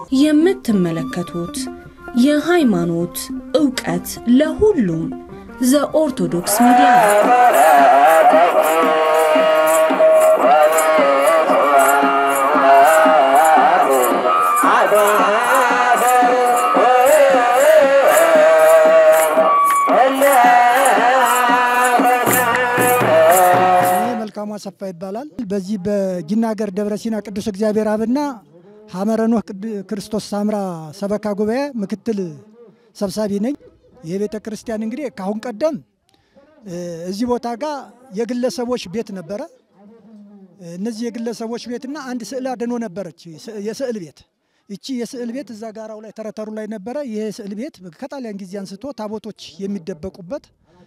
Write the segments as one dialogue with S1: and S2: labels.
S1: የምትመለከቱት የሃይማኖት ዕውቀት ለሁሉም ዘኦርቶዶክስ ሚዲያ ነው።
S2: እኔ መልካሙ አሰፋ ይባላል። በዚህ በጊና ሀገር ደብረ ሲና ቅዱስ እግዚአብሔር አብና ሐመረ ኖህ ቅድ- ክርስቶስ ሳምራ ሰበካ ጉባኤ ምክትል ሰብሳቢ ነኝ። ይህ ቤተ ክርስቲያን እንግዲህ ከአሁን ቀደም እ፣ እዚህ ቦታ ጋር የግለሰቦች ቤት ነበረ። እነዚህ የግለሰቦች ቤትና አንድ ስዕል አድኖ ነበረች፣ ስ- የስዕል ቤት። ይቺ የስዕል ቤት እዛ ጋራው ላይ ተረተሩ ላይ ነበረ። ይህ ስዕል ቤት ከጣሊያን ጊዜ አንስቶ ታቦቶች የሚደበቁበት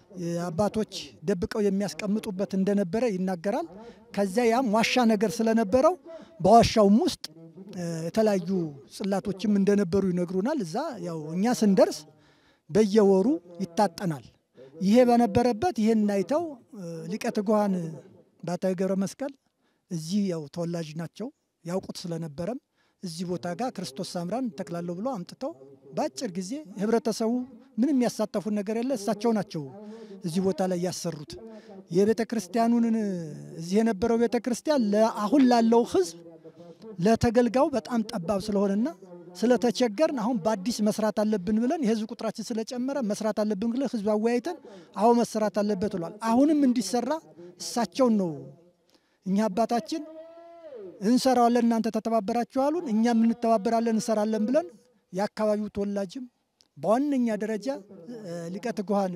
S2: አባቶች ደብቀው የሚያስቀምጡበት እንደነበረ ይናገራል። ከዚያ ያም ዋሻ ነገር ስለነበረው በዋሻውም ውስጥ እ፣ የተለያዩ ጽላቶችም እንደነበሩ ይነግሩናል። እዛ ያው እኛ ስንደርስ በየወሩ ይታጠናል። ይሄ በነበረበት ይህን አይተው እ፣ ሊቀ ትጉሃን ባታዊ ገብረ መስቀል እዚህ ያው ተወላጅ ናቸው ያውቁት ስለነበረም እዚህ ቦታ ጋር ክርስቶስ ሳምራን ተክላለሁ ብሎ አምጥተው በአጭር ጊዜ ህብረተሰቡ ምንም ያሳተፉን ነገር የለ እሳቸው ናቸው እዚህ ቦታ ላይ ያሰሩት። የቤተ ክርስቲያኑን እዚህ የነበረው ቤተ ክርስቲያን አሁን ላለው ህዝብ ለተገልጋዩ በጣም ጠባብ ስለሆነና ስለተቸገርን አሁን በአዲስ መስራት አለብን ብለን የህዝብ ቁጥራችን ስለጨመረ መስራት አለብን ብለን ህዝብ አወያይተን አሁን መሰራት አለበት ብሏል። አሁንም እንዲሰራ እሳቸውን ነው እኛ አባታችን እንሰራዋለን እናንተ ተተባበራችሁ አሉን። እኛም እንተባበራለን እንሰራለን ብለን የአካባቢው ተወላጅም በዋነኛ ደረጃ እ፣ ሊቀ ትጉሃን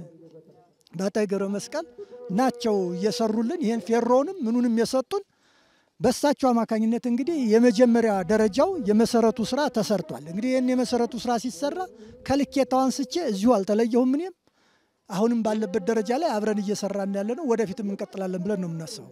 S2: ባታዊ ገብረ መስቀል ናቸው እየሰሩልን ይህን ፌሮንም ምኑንም የሰጡን በእሳቸው አማካኝነት እንግዲህ የመጀመሪያ ደረጃው የመሰረቱ ስራ ተሰርቷል። እንግዲህ ይህን የመሰረቱ ስራ ሲሰራ ከልኬታው አንስቼ እዚሁ አልተለየሁም። እኔም አሁንም ባለበት ደረጃ ላይ አብረን እየሰራን ያለ ነው። ወደፊትም እንቀጥላለን ብለን ነው የምናስበው።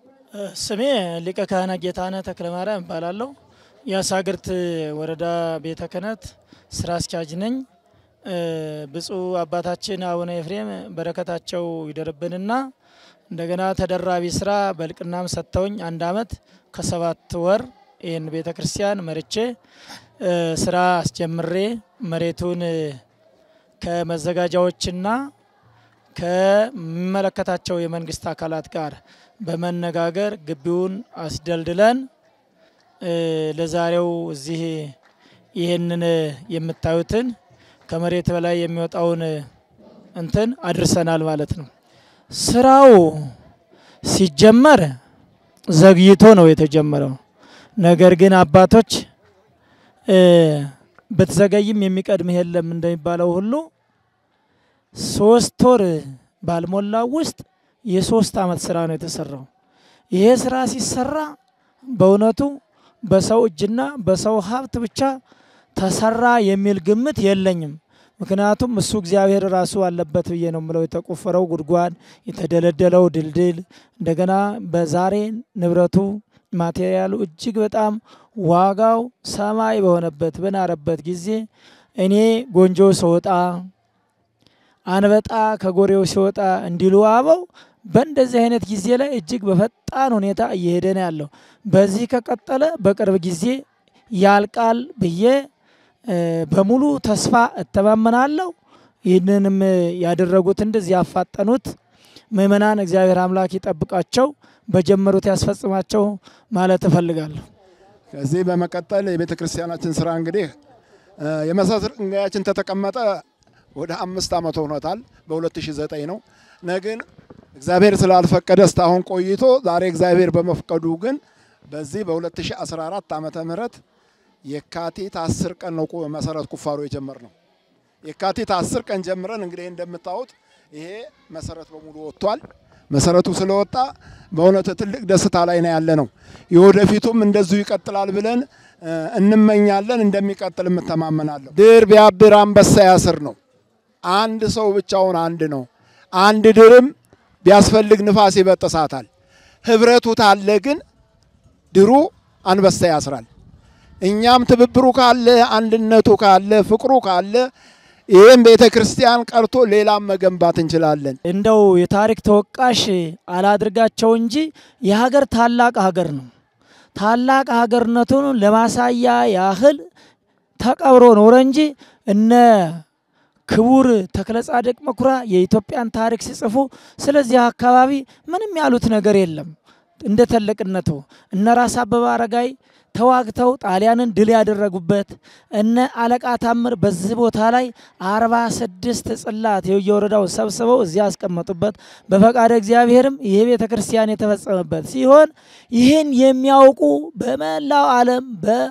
S3: ስሜ ሊቀ ካህናት ጌታነህ ተክለማርያም እባላለሁ። የአሳግርት ወረዳ ቤተ ክህነት ስራ አስኪያጅ ነኝ። እ፣ ብፁዕ አባታችን አቡነ ኤፍሬም በረከታቸው ይደርብንና እንደገና ተደራቢ ስራ በልቅናም ሰጥተውኝ አንድ አመት ከሰባት ወር ይህን ቤተ ክርስቲያን መርቼ እ፣ ስራ አስጀምሬ መሬቱን እ፣ ከመዘጋጃዎችና ከሚመለከታቸው የመንግስት አካላት ጋር በመነጋገር ግቢውን አስደልድለን እ፣ ለዛሬው እዚህ ይህንን የምታዩትን ከመሬት በላይ የሚወጣውን እንትን አድርሰናል ማለት ነው። ስራው ሲጀመር ዘግይቶ ነው የተጀመረው። ነገር ግን አባቶች እ፣ ብትዘገይም የሚቀድምህ የለም እንደሚባለው ሁሉ ሶስት ወር ባልሞላው ውስጥ የሶስት አመት ስራ ነው የተሰራው። ይሄ ስራ ሲሰራ በእውነቱ በሰው እጅና በሰው ሀብት ብቻ ተሰራ የሚል ግምት የለኝም። ምክንያቱም እሱ እግዚአብሔር ራሱ አለበት ብዬ ነው የምለው። የተቆፈረው ጉድጓድ፣ የተደለደለው ድልድል፣ እንደገና በዛሬ ንብረቱ ማቴሪያሉ እጅግ በጣም ዋጋው ሰማይ በሆነበት በናረበት ጊዜ እኔ ጎንጆ ስወጣ አንበጣ ከጎሬው ሲወጣ እንዲሉ አበው በእንደዚህ አይነት ጊዜ ላይ እጅግ በፈጣን ሁኔታ እየሄደ ነው ያለው። በዚህ ከቀጠለ በቅርብ ጊዜ ያልቃል ብዬ እ፣ በሙሉ ተስፋ እተማመናለሁ። ይህንንም ያደረጉት እንደዚህ ያፋጠኑት ምእመናን እግዚአብሔር አምላክ ይጠብቃቸው፣ በጀመሩት ያስፈጽማቸው ማለት እፈልጋለሁ።
S4: ከዚህ በመቀጠል የቤተ ክርስቲያናችን ስራ እንግዲህ እ፣ የመሰረት ድንጋያችን ተተቀመጠ ወደ አምስት ዓመት ሆኖታል። በ2009 ነው። ነግን እግዚአብሔር ስላልፈቀደ እስካሁን ቆይቶ ዛሬ እግዚአብሔር በመፍቀዱ ግን በዚህ በ2014 ዓመተ ምህረት የካቲት 10 ቀን ነው ቁ- መሰረት ቁፋሮ የጀመር ነው። የካቲት 10 ቀን ጀምረን እንግዲህ እንደምታዩት ይሄ መሰረት በሙሉ ወጥቷል። መሰረቱ ስለወጣ በእውነት ትልቅ ደስታ ላይ ነው ያለ ነው። የወደፊቱም እንደዚሁ ይቀጥላል ብለን እ፣ እንመኛለን። እንደሚቀጥል እተማመናለሁ። ድር ቢያብር አንበሳ ያስር ነው። አንድ ሰው ብቻውን አንድ ነው። አንድ ድርም ቢያስፈልግ ንፋስ ይበጥሳታል። ህብረቱ ታለ ግን ድሩ አንበሳ ያስራል። እኛም ትብብሩ ካለ፣ አንድነቱ ካለ፣ ፍቅሩ ካለ ይህም ቤተ ክርስቲያን ቀርቶ ሌላም መገንባት እንችላለን።
S3: እንደው የታሪክ ተወቃሽ አላድርጋቸው እንጂ የሀገር ታላቅ ሀገር ነው። ታላቅ ሀገርነቱን ለማሳያ ያህል ተቀብሮ ኖረ እንጂ እነ ክቡር ተክለ ጻድቅ መኩሪያ የኢትዮጵያን ታሪክ ሲጽፉ ስለዚህ አካባቢ ምንም ያሉት ነገር የለም። እንደ ትልቅነቱ እነ ራስ አበበ አረጋይ ተዋግተው ጣሊያንን ድል ያደረጉበት እነ አለቃ ታምር በዚህ ቦታ ላይ አርባ ስድስት ጽላት የየወረዳው ሰብስበው እዚያ ያስቀመጡበት በፈቃደ እግዚአብሔርም ይህ ቤተ ክርስቲያን የተፈጸመበት ሲሆን ይህን የሚያውቁ በመላው ዓለም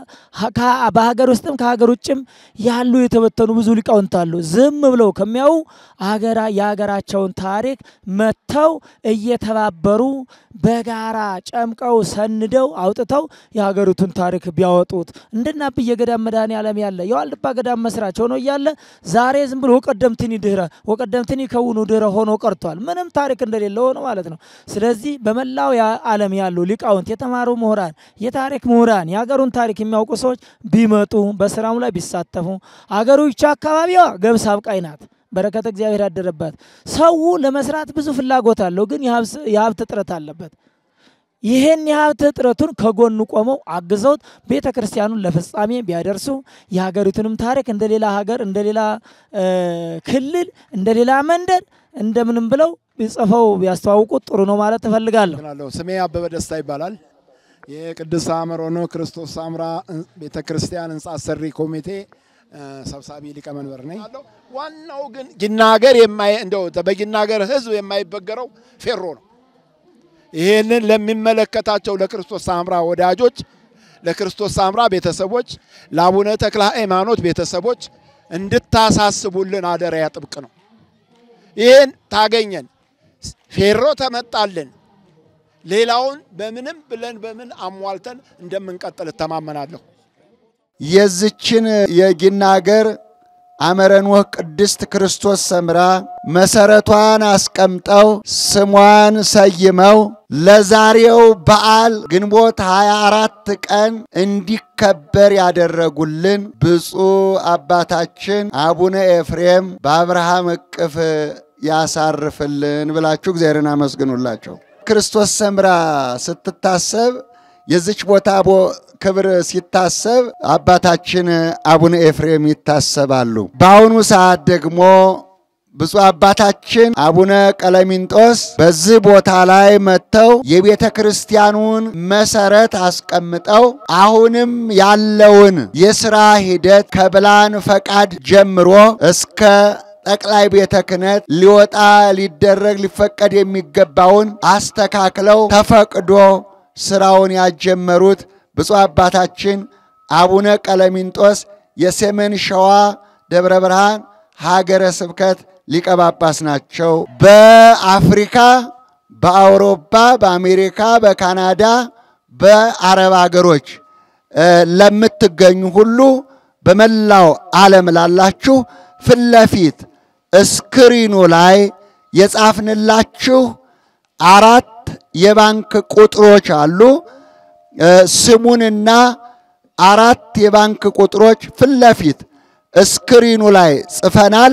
S3: በሀገር ውስጥም ከሀገር ውጭም ያሉ የተበተኑ ብዙ ሊቃውንት አሉ። ዝም ብለው ከሚያዩ አገራ የሀገራቸውን ታሪክ መጥተው እየተባበሩ በጋራ ጨምቀው ሰንደው አውጥተው የሀገሪቱን ታሪክ ቢያወጡት እንደና ብየ ገዳም መድኃኔዓለም ያለ የዋልድባ ገዳም መስራች ሆኖ እያለ ዛሬ ዝም ብሎ ወቀደምትኒ ድህረ ወቀደምትኒ ከውኑ ድህረ ሆኖ ቀርቷል። ምንም ታሪክ እንደሌለ ሆኖ ማለት ነው። ስለዚህ በመላው ዓለም ያሉ ሊቃውንት፣ የተማሩ ምሁራን፣ የታሪክ ምሁራን የሀገሩን ታሪክ የሚያውቁ ሰዎች ቢመጡ በስራሙ ላይ ቢሳተፉ አገሩ ይቻ አካባቢዋ ገብስ አብቃይ ናት። በረከተ እግዚአብሔር ያደረባት ሰው ለመስራት ብዙ ፍላጎት አለው፣ ግን የሀብት እጥረት አለበት። ይህን የሀብት እጥረቱን ከጎኑ ቆመው አግዘውት ቤተ ክርስቲያኑን ለፍጻሜ ቢያደርሱ የሀገሪቱንም ታሪክ እንደ ሌላ ሀገር እንደ ሌላ ክልል እንደ ሌላ መንደር እንደምንም ብለው ጽፈው ቢያስተዋውቁት ጥሩ ነው ማለት እፈልጋለሁ።
S4: ስሜ አበበ ደስታ ይባላል። የቅድስት ሐመረ ክርስቶስ ሠምራ ቤተ ክርስቲያን ህንፃ አሰሪ ኮሚቴ ሰብሳቢ ሊቀመንበር ነኝ። ዋናው ግን ጊናገር እንደው በጊናገር ህዝብ የማይበገረው ፌሮ ነው። ይህንን ለሚመለከታቸው ለክርስቶስ ሠምራ ወዳጆች፣ ለክርስቶስ ሠምራ ቤተሰቦች፣ ለአቡነ ተክለ ሃይማኖት ቤተሰቦች እንድታሳስቡልን አደራ ያጥብቅ ነው። ይህን ታገኘን ፌሮ ተመጣልን፣ ሌላውን በምንም ብለን በምን አሟልተን እንደምንቀጥል እተማመናለሁ።
S5: የዝችን የጊናገር አመረንወህ ቅድስት ክርስቶስ ሠምራ መሰረቷን አስቀምጠው ስሟን ሰይመው ለዛሬው በዓል ግንቦት 24 ቀን እንዲከበር ያደረጉልን ብፁዕ አባታችን አቡነ ኤፍሬም በአብርሃም እቅፍ ያሳርፍልን ብላችሁ እግዚአብሔርን አመስግኑላቸው። ክርስቶስ ሠምራ ስትታሰብ የዚች ቦታ ክብር ሲታሰብ አባታችን አቡነ ኤፍሬም ይታሰባሉ። በአሁኑ ሰዓት ደግሞ ብፁዕ አባታችን አቡነ ቀለሚንጦስ በዚህ ቦታ ላይ መጥተው የቤተ ክርስቲያኑን መሰረት አስቀምጠው አሁንም ያለውን የሥራ ሂደት ከብላን ፈቃድ ጀምሮ እስከ ጠቅላይ ቤተ ክህነት ሊወጣ ሊደረግ ሊፈቀድ የሚገባውን አስተካክለው ተፈቅዶ ስራውን ያጀመሩት ብፁዕ አባታችን አቡነ ቀለሚንጦስ የሰሜን ሸዋ ደብረ ብርሃን ሀገረ ስብከት ሊቀ ጳጳስ ናቸው። በአፍሪካ፣ በአውሮፓ፣ በአሜሪካ፣ በካናዳ፣ በአረብ ሀገሮች ለምትገኙ ሁሉ በመላው ዓለም ላላችሁ ፊት ለፊት እስክሪኑ ላይ የጻፍንላችሁ አራት የባንክ ቁጥሮች አሉ። ስሙንና አራት የባንክ ቁጥሮች ፊት ለፊት እስክሪኑ ላይ ጽፈናል።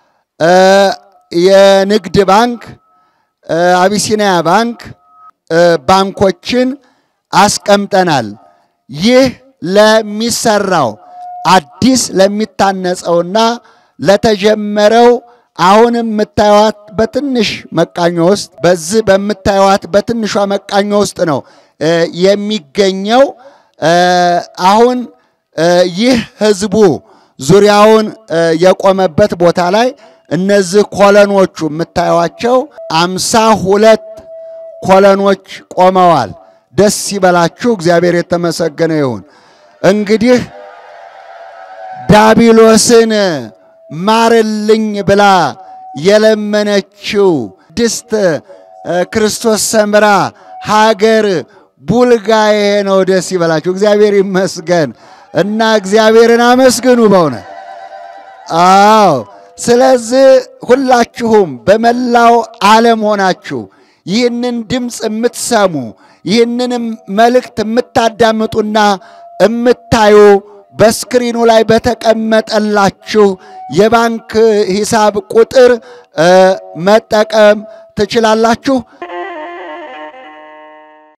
S5: የንግድ ባንክ፣ አቢሲኒያ ባንክ ባንኮችን አስቀምጠናል። ይህ ለሚሰራው አዲስ ለሚታነጸውና ለተጀመረው አሁን የምታዩት በትንሽ መቃኞ ውስጥ በዚህ በምታዩት በትንሿ መቃኞ ውስጥ ነው የሚገኘው። አሁን ይህ ህዝቡ ዙሪያውን የቆመበት ቦታ ላይ እነዚህ ኮለኖቹ የምታዩቸው አምሳ ሁለት ኮለኖች ቆመዋል። ደስ ይበላችሁ፣ እግዚአብሔር የተመሰገነ ይሁን። እንግዲህ ዳቢሎስን ማርልኝ ብላ የለመነችው ቅድስት ክርስቶስ ሠምራ ሀገር ቡልጋ ይሄ ነው። ደስ ይበላችሁ፣ እግዚአብሔር ይመስገን እና እግዚአብሔርን አመስግኑ በእውነት አዎ። ስለዚህ ሁላችሁም በመላው ዓለም ሆናችሁ ይህንን ድምፅ የምትሰሙ ይህንንም መልእክት የምታዳምጡና የምታዩ በስክሪኑ ላይ በተቀመጠላችሁ የባንክ ሂሳብ ቁጥር መጠቀም ትችላላችሁ።